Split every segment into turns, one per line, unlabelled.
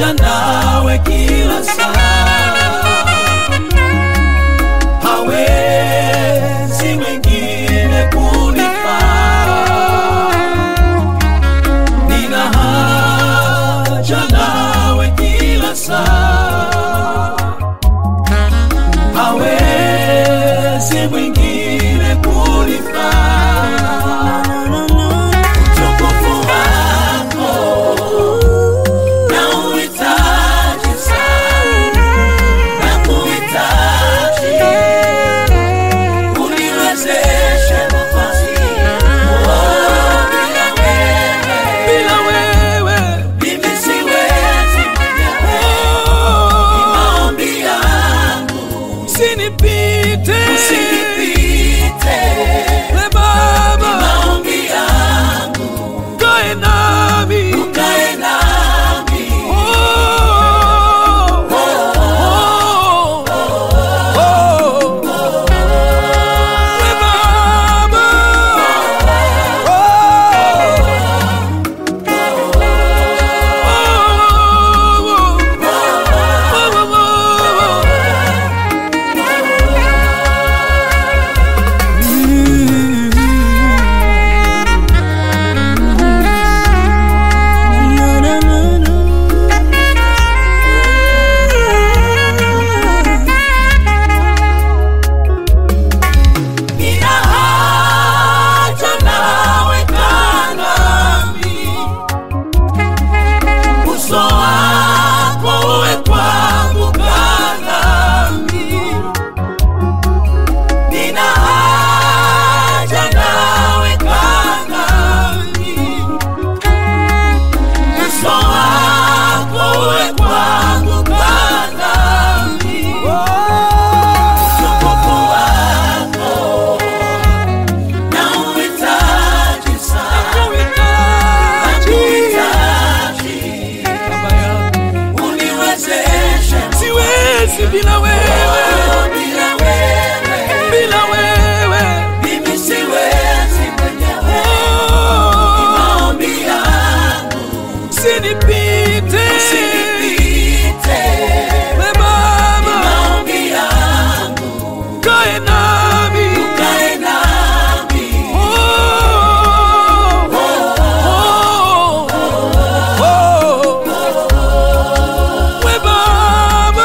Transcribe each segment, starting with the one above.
haja nawe kila saa, hawezi mwingine kunifaa. Nina haja nawe kila saa, hawezi mwingine kunifaa. Utukufu wako nauhitaji sana, nakuhitaji uniwezeshe nafasi bila wewe, bila wewe mimi siwezi mwenyewe. Ni maombi yangu usinipite, usinipite we Baba, ni maombi yangu ukae nami, ukae nami oh, oh, oh, oh, oh. We Baba, nina haja nawe kaa nami uso wako uwe kwangu kaa nami nina haja nawe kaa nami uso wako uwe kwangu kaa nami utukufu wako nauhitaji sana nakuhitaji uniwezeshe
siwezi bila wewe,
bila wewe
bila wewe.
mimi siwezi mwenyewe
Oh,
maombi yangu
usinipite,
usinipite
we Baba,
maombi yangu
kae nami.
ukae nami
Oh, oh, oh, we Baba,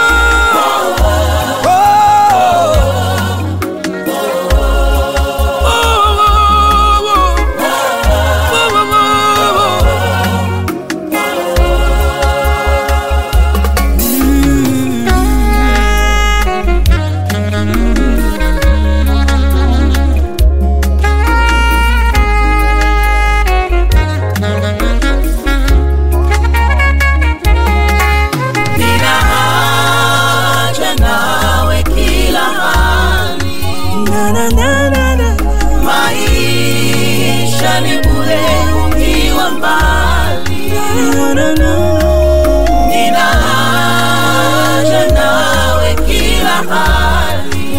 nina haja nawe kila hali maisha ni bure ukiwa mbali nina haja nawe kila hali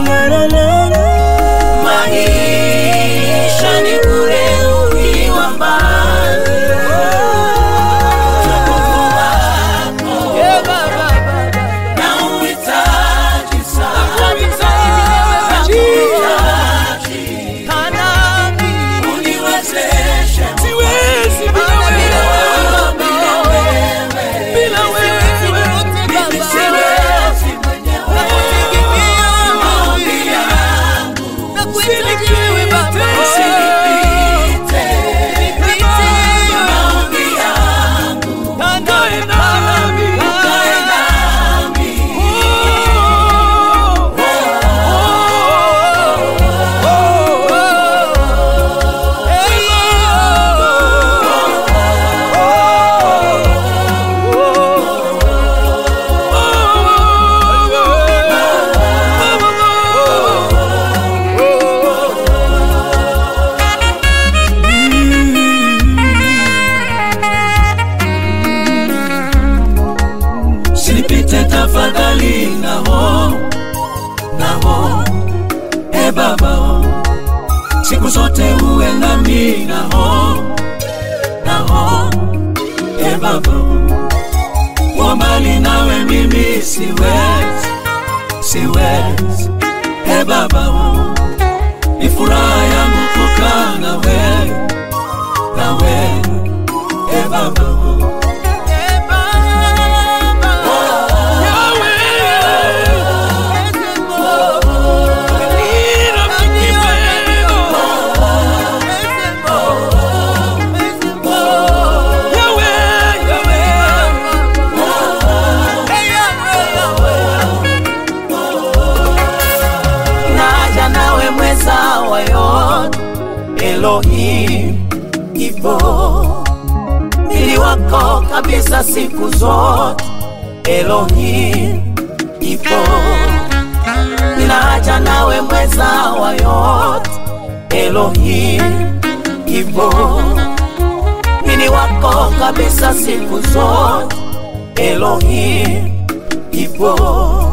maisha ni bure ukiwa mbali utukufu wako nauhitaji sana nakuhitaji uniwezeshe
siwezi bila wewe,
bila wewe
bila wewe.
mimi siwezi mwenyewe maombi yangu
Usinipite,
usinipite maombi yangu
kae nami.
ukae nami Usinipite tafadhali naho naho e baba oh. siku zote uwe nami naho naho e baba oh. kuwa mbali nawe mimi siwezi, siwezi. E Baba, ni furaha yangu kukaa nawe, nawe. E Baba,
naja nawe mweza wa yote Elohim ipo mwili wako kabisa siku zote Elohim ipo ninaja nawe mweza wa yote Elohim ipo mwili wako kabisa siku zote Elohim ipo